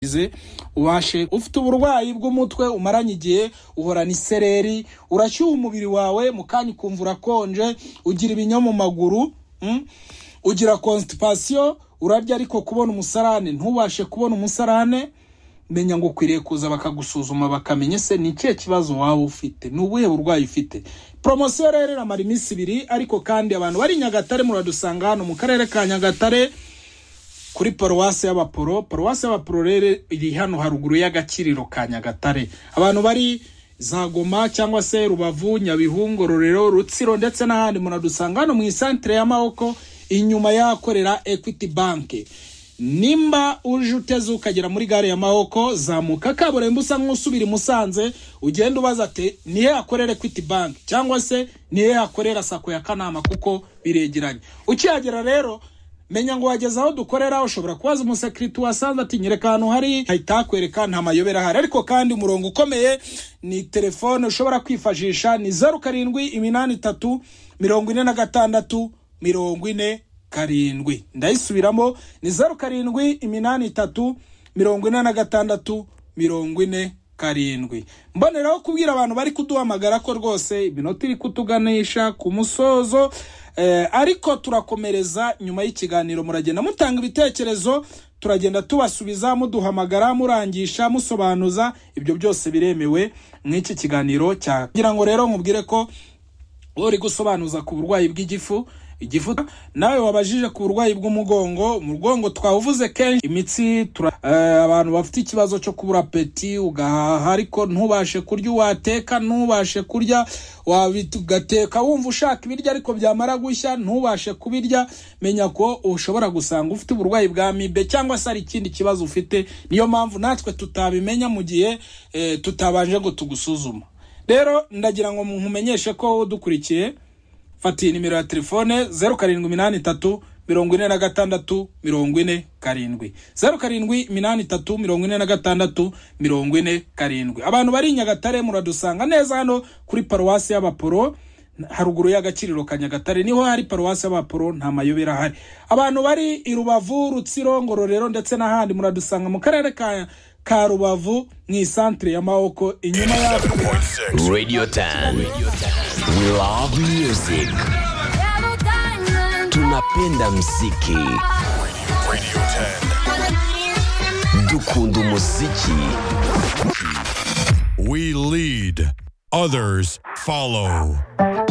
ize ubashe ufite uburwayi bw'umutwe umaranye igihe uhorana isereri urashyuha umubiri wawe mu kanya ukumva urakonje ugira ibinya mu maguru mm? ugira constipation urarya ariko kubona umusarane ntubashe kubona umusarane menya ngo ukwiriye kuza bakagusuzuma bakamenya se ni ikihe kibazo waba ufite ni ubuhe burwayi ufite poromosiyo rero iramara iminsi ibiri ariko kandi abantu bari i nyagatare muradusanga hano mu karere ka nyagatare kuri paruwasi y'abaporo paruwasi y'abaporo rero iri hano haruguru y'agakiriro ka nyagatare abantu bari za goma cyangwa se rubavu nyabihu rorero rutsiro ndetse n'ahandi muradusanga hano mu isantire y'amaboko inyuma y'ahakorera ekwiti banki nimba uje uteze ukagera muri gare ya mahoko zamuka kaburimbo usa nk'usubira i musanze ugenda ubaza ati nihe hakorera ekwiti banki cyangwa se nihe hakorera sako ya kanama kuko biregeranye ukihagera rero menya ngo wageze aho dukorera ushobora kubaza umusekiriti wasanze ati nyereka ahantu hari hahita hakwereka nta mayobera ahari ariko kandi umurongo ukomeye ni telefone ushobora kwifashisha ni zeru karindwi iminani itatu mirongo ine na gatandatu mirongo ine karindwi ndayisubiramo ni zeru karindwi iminani itatu mirongo ine na gatandatu mirongo ine karindwi mboneraho kubwira abantu bari kuduhamagara ko rwose iminota iri kutuganisha ku musozo eh, ariko turakomereza nyuma y'ikiganiro muragenda mutanga ibitekerezo turagenda tubasubiza muduhamagara murangisha musobanuza ibyo byose biremewe nk'iki kiganiro cya kugira ngo rero nkubwire ko uri gusobanuza ku burwayi bw'igifu igifu nawe wabajije ku burwayi bw'umugongo umugongo twawuvuze kenshi imitsi tura eh, abantu bafite ikibazo cyo kubura peti ugahaha ariko ntubashe kurya uwateka ntubashe kurya wabi- ugateka wumva ushaka ibiryo ariko byamara gushya ntubashe kubirya menya ko ushobora gusanga ufite uburwayi bwa mibe cyangwa se hari ikindi kibazo ufite niyo mpamvu natwe tutabimenya mu gihe eh, tutabanje ngo tugusuzuma rero ndagira ngo nkumenyeshe ko dukurikiye fatiye nimero ya telefone zeru karindwi iminani itatu mirongo ine na gatandatu mirongo ine karindwi zeru karindwi iminani itatu mirongo ine na gatandatu mirongo ine karindwi abantu bari i nyagatare muradusanga neza hano kuri paruwasi y'abaporo haruguru y'agakiriro ka nyagatare niho hari paruwasi y'abaporo nta mayobera ahari abantu bari i rubavu rutsiro ngororero ndetse n'ahandi muradusanga mu karere ka ka rubavu mu isantere ya mawoko inyuma y'aho Radio 10. We love music. Tunapenda mziki. Dukunda muziki. We lead, others follow.